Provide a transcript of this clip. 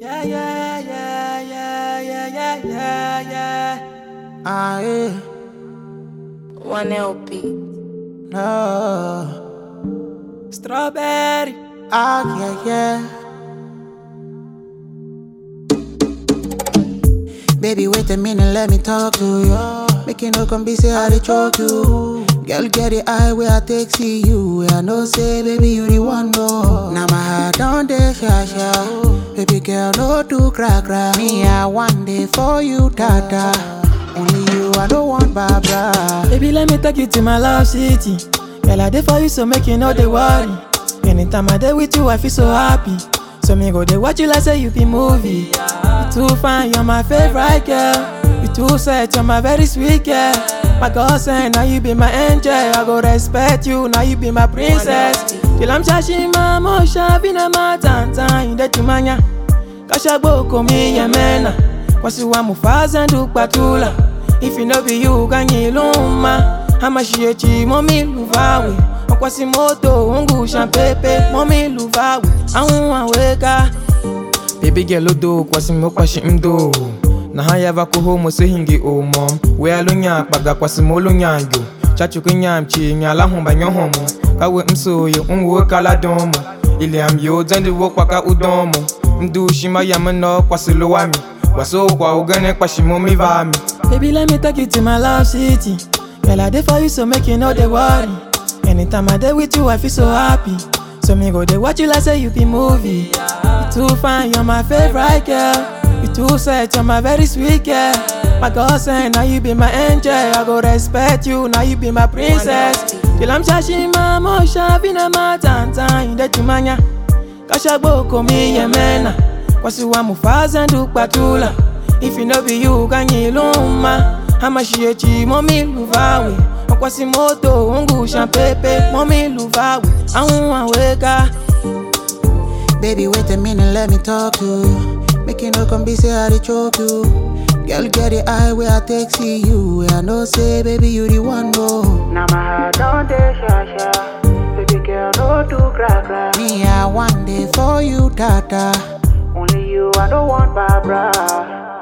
Yeah, yeah, yeah, yeah, yeah, yeah, yeah, yeah. Ah, yeah. One LP. No. Strawberry. Ah, yeah, yeah. Baby, wait a minute, let me talk to you. Make you no come be say I dey choke you. Girl, get the eye where I take see you. Where I know say, baby, you the one no. Now my heart on the sha sha. Baby girl, no do crack crack. Me, I one day for you, tata. Only you, I don't want Barbara. Baby, let me take you to my love city. Girl, I dey for you, so make you know they worry. Anytime I dey with you, I feel so happy. So me go dey watch you like say you be movie. You too fine, you're my favorite girl. You too set, you're my very sweet girl. My God say now you be my angel. I go respect you, now you be my princess. Till I'm shashing my motion, vina matanta, inde tumanya. Kashagbo komi yemena. Kwasi wa mufaza ndukpatula. If you know be you, kanyiluma. Amashiyechi momi luvawe. Kwasi moto ungu shampepe momi luvawe. Ahun aweka. Baby girl odo kwasi mo kwashi mdo. Na haya va kuho mo se hingi o mom. We alunya kpaga kwasi mo lunyanyo. Chachu kunyam chi nyala humba nyohomo. Kawe msoyo unwo kala domo. Ile am yo zandi wo kwaka udomo. Mdu shima yamano kwasi lo wami. Waso kwa ugane kwashi mo mi vami. Baby let me take you to my love city. Girl I dey for you so make you know they worry. Anytime I dey with you I feel so happy. So me go dey watch you like say you be movie. You too fine, you're my favorite girl. You too set, you're my very sweet girl. My God say now you be my angel. I go respect you, now you be my princess. Till I'm shashing my motion, vina matanta, inde tumanya. Kashagbo komi yemena. Kwasi wa mufaza ndukpatula. If you know be you, kanyiluma. Amashiyechi momi luvawe. Kwasi moto ungu shampepe momi luvawe. Ahun aweka. Baby, wait a minute, let me talk to you. Make you no come be say I dey choke you. Girl, get the eye where I take see you. Where I know say, baby, you the one no. Now my heart on the sha sha. Baby girl, no do crack crack. Me, I one day for you, tata. Only you, I don't want Barbara.